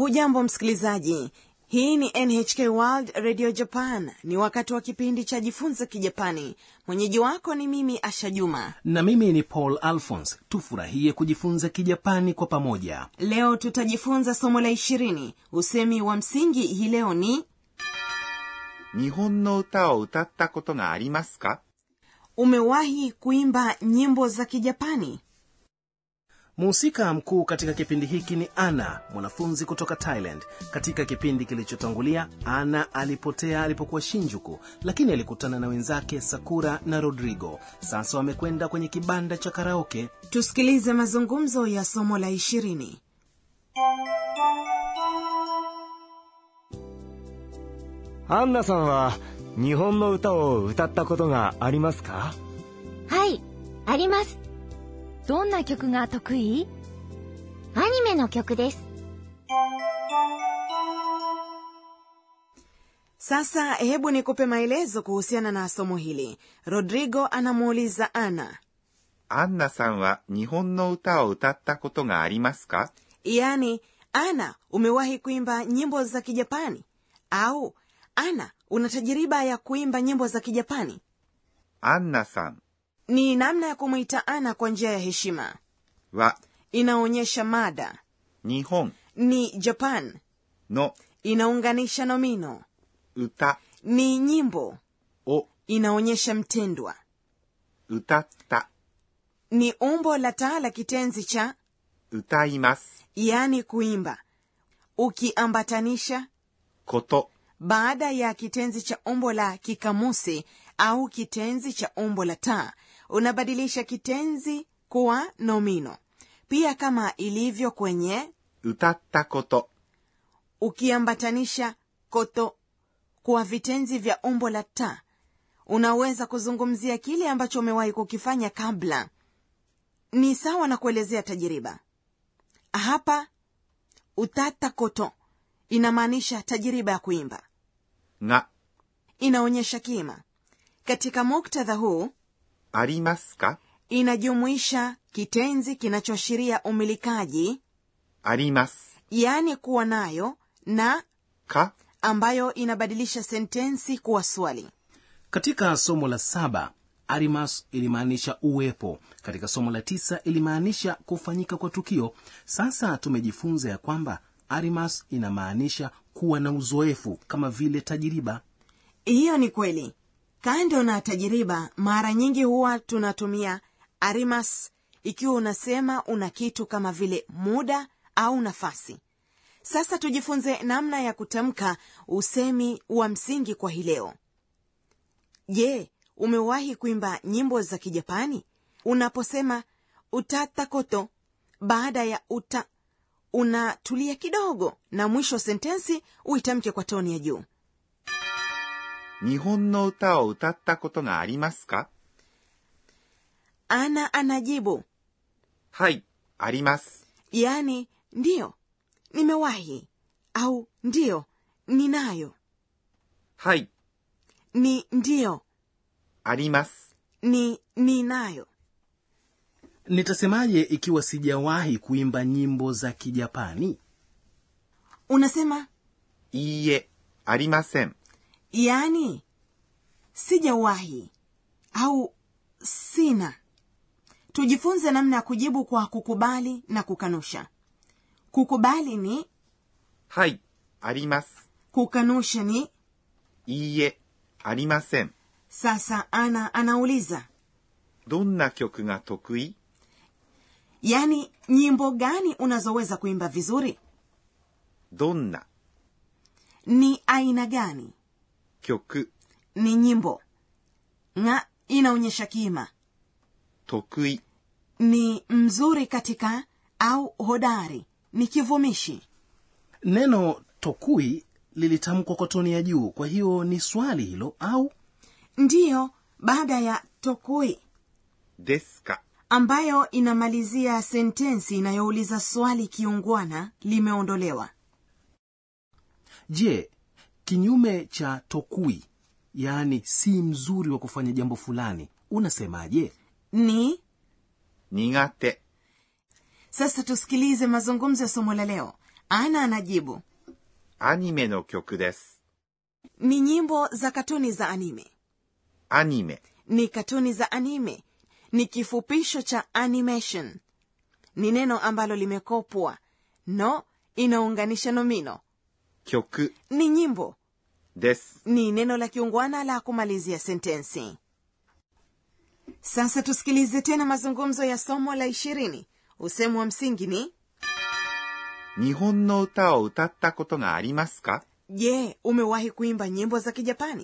hujambo msikilizaji hii ni nhk world radio japan ni wakati wa kipindi cha jifunze kijapani mwenyeji wako ni mimi asha juma na mimi ni paul alphons tufurahie kujifunza kijapani kwa pamoja leo tutajifunza somo la ishirini usemi wa msingi hii leo ni 日本の歌を歌ったことがありますか umewahi kuimba nyimbo za kijapani mhusika mkuu katika kipindi hiki ni ana mwanafunzi kutoka thailand katika kipindi kilichotangulia ana alipotea alipokuwa shinjuku lakini alikutana na wenzake sakura na rodrigo sasa wamekwenda kwenye kibanda cha karaoke tusikilize mazungumzo ya somo la ishirini アンナさんは日本の歌を歌ったことがありますかはい、あります。どんな曲が得意アニメの曲です。 sasa hebu nikupe maelezo kuhusiana na somo hili rodrigo anamuuliza ana アンナさんは日本の歌を歌ったことがありますか yaani ana umewahi kuimba nyimbo za kijapani au ana una tajiriba ya kuimba nyimbo za kijapani アンナさん ni namna ya kumwita ana kwa njia ya heshima は inaonyesha mada 日本 ni japan の inaunganisha nomino 歌 ni nyimbo を inaonyesha mtendwa 歌った ni umbo la taa la kitenzi cha 歌います yaani kuimba ukiambatanisha こと baada ya kitenzi cha umbo la kikamusi au kitenzi cha umbo la taa unabadilisha kitenzi kuwa nomino pia kama ilivyo kwenye 歌ったこと ukiambatanisha koto kuwa vitenzi vya umbo la ta unaweza kuzungumzia kile ambacho umewahi kukifanya kabla ni sawa na kuelezea tajiriba hapa utata koto inamaanisha tajiriba ya kuimba が inaonyesha kima katika muktadha huu ありますか inajumuisha kitenzi kinachoashiria umilikaji あります yaani kuwa nayo na か ambayo inabadilisha sentensi kuwa swali katika somo la saba arimas ilimaanisha uwepo katika somo la tisa ilimaanisha kufanyika kwa tukio sasa tumejifunza ya kwamba arimas inamaanisha kuwa na uzoefu kama vile tajiriba hiyo ni kweli kando na tajiriba mara nyingi huwa tunatumia arimas ikiwa unasema una kitu kama vile muda au nafasi sasa tujifunze namna ya kutamka usemi wa msingi kwa hii leo je umewahi kuimba nyimbo za kijapani unaposema utata koto baada ya uta unatulia kidogo na mwisho sentensi uitamke kwa toni ya juu 日本の歌を歌ったことがありますか ana anajibu はい、あります。 yaani ndiyo nimewahi au ndiyo ninayo はい、 ni ndiyo あります。 ni ninayo nitasemaje ikiwa sijawahi kuimba nyimbo za kijapani unasema いいえ、ありません。 yaani sijawahi au sina tujifunze namna ya kujibu kwa kukubali na kukanusha kukubali ni はい、あります。 kukanusha ni いいえ、ありません。 sasa ana anauliza どんな曲が得意 yaani nyimbo gani unazoweza kuimba vizuri どんな ni aina gani 曲 ni nyimbo nga inaonyesha kima 得意 ni mzuri katika au hodari ni kivumishi neno tokui lilitamkwa kwa toni ya juu kwa hiyo ni swali hilo au ndiyo baada ya tokui ですか ambayo inamalizia sentensi inayouliza swali kiungwana limeondolewa je kinyume cha tokui yaani si mzuri wa kufanya jambo fulani unasemaje ni 苦手 sasa tusikilize mazungumzo ya somo la leo ana anajibu アニメの曲です。 ni nyimbo za katuni za anime アニメ ni katuni za anime ni kifupisho cha animation ni neno ambalo limekopwa no inaunganisha nomino 曲 ni nyimbo です。 ni neno la kiungwana la kumalizia sentensi sasa tusikilize tena mazungumzo ya somo la ishirini usemu wa msingi ni 日本の歌を歌ったことがありますか je umewahi kuimba nyimbo za kijapani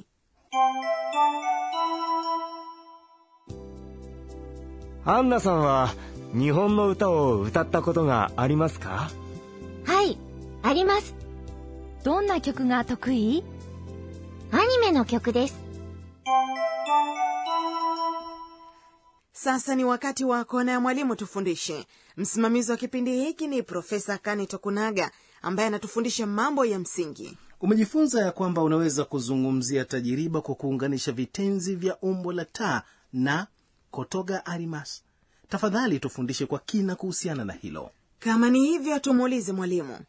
アンナさんは日本の歌を歌ったことがありますかはい、あります。どんな曲が得意アニメの曲です。 sasa ni wakati wa kona ya mwalimu tufundishe msimamizi wa kipindi hiki ni profesa kani tokunaga ambaye anatufundisha mambo ya msingi umejifunza ya kwamba unaweza kuzungumzia tajiriba kwa kuunganisha vitenzi vya umbo la taa na kotoga arimas tafadhali tufundishe kwa kina kuhusiana na hilo kama ni hivyo tumuulize mwalimu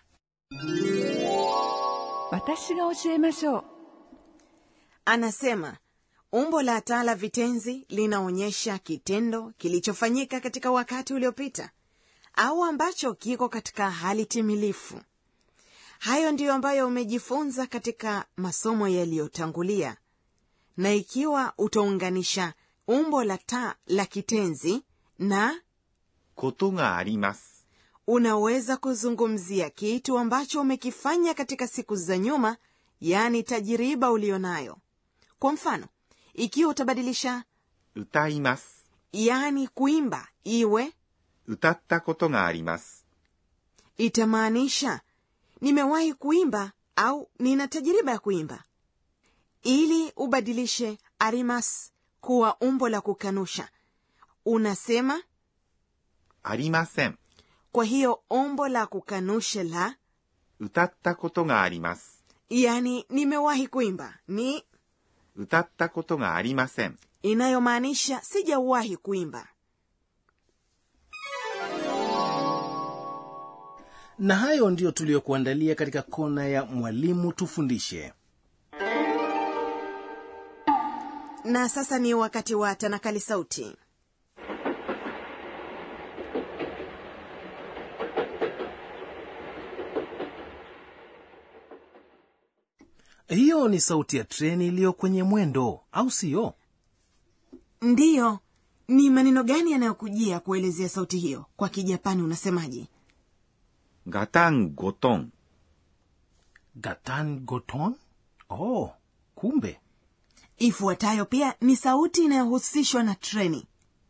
私が教えましょう anasema umbo la taa la vitenzi linaonyesha kitendo kilichofanyika katika wakati uliopita au ambacho kiko katika hali timilifu hayo ndiyo ambayo umejifunza katika masomo yaliyotangulia na ikiwa utaunganisha umbo la taa la kitenzi na ことがあります。 unaweza kuzungumzia kitu ambacho umekifanya katika siku za nyuma yaani tajiriba ulionayo kwa mfano ikiwa utabadilisha 歌います。 yaani kuimba iwe 歌ったことがあります。 itamaanisha nimewahi kuimba au nina tajiriba ya kuimba ili ubadilishe arimas kuwa umbo la kukanusha unasema ありません。 kwa hiyo umbo la kukanusha la 歌ったことがあります。 yaani nimewahi kuimba ni 歌ったことがありません。 inayomaanisha sijawahi kuimba na hayo ndiyo tuliyokuandalia katika kona ya mwalimu tufundishe na sasa ni wakati wa tanakali sauti hiyo ni sauti ya treni iliyo kwenye mwendo au siyo ndiyo ni maneno gani yanayokujia kuelezea sauti hiyo kwa kijapani unasemaje ガタンゴトン。 gatan goton oh kumbe ifuatayo pia ni sauti inayohusishwa na treni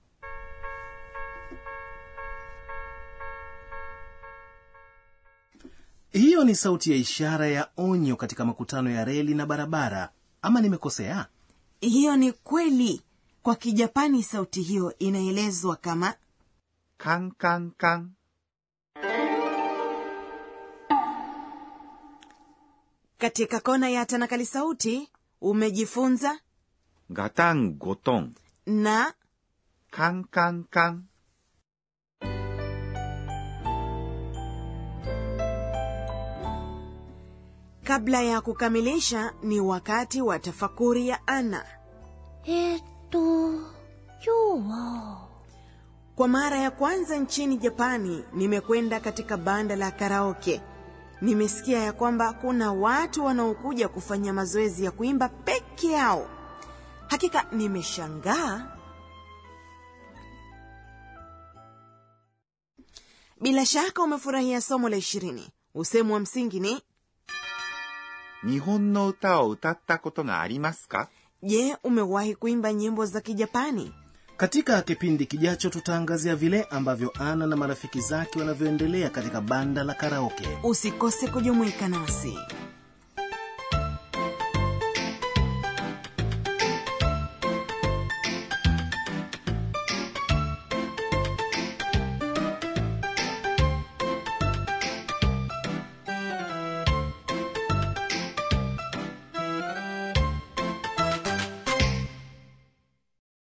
hiyo ni sauti ya ishara ya onyo katika makutano ya reli na barabara ama nimekosea hiyo ni kweli kwa kijapani sauti hiyo inaelezwa kama カンカンカン。 katika kona ya tanakali sauti umejifunza ガタンゴトン。 na カンカンカン。 kabla ya kukamilisha ni wakati wa tafakuri ya ana えーっと、今日は、 kwa mara ya kwanza nchini japani nimekwenda katika banda la karaoke nimesikia ya kwamba kuna watu wanaokuja kufanya mazoezi ya kuimba peke yao hakika nimeshangaa bila shaka umefurahia somo la ishirini usemu wa msingi ni 日本の歌を歌ったことがありますか je umewahi kuimba nyimbo za kijapani katika kipindi kijacho tutaangazia vile ambavyo ana na marafiki zake wanavyoendelea katika banda la karaoke usikose kujumuika nasi